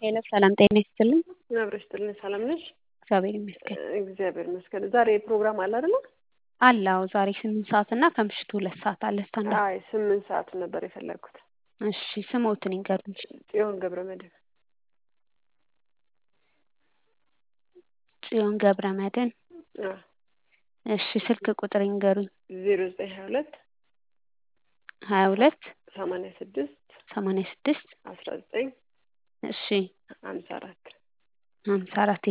ሄሎ ሰላም ጤና ይስጥልኝ። አብረሽ ጥልን ሰላም ነሽ? እግዚአብሔር ይመስገን። እግዚአብሔር ይመስገን። ዛሬ ፕሮግራም አለ አይደለ? አላው ዛሬ ስምንት ሰዓት እና ከምሽቱ ሁለት ሰዓት አለ ስታንዳ አይ ስምንት ሰዓት ነበር የፈለግኩት። እሺ ስሞትን ይንገሩኝ። ጽዮን ገብረ መድህን ጽዮን ገብረ መድህን። እሺ ስልክ ቁጥር ይንገሩኝ። ዜሮ ዘጠኝ ሀያ ሁለት ሀያ ሁለት ሰማንያ ስድስት ሰማንያ ስድስት አስራ ዘጠኝ እሺ ሀምሳ አራት ሀምሳ አራት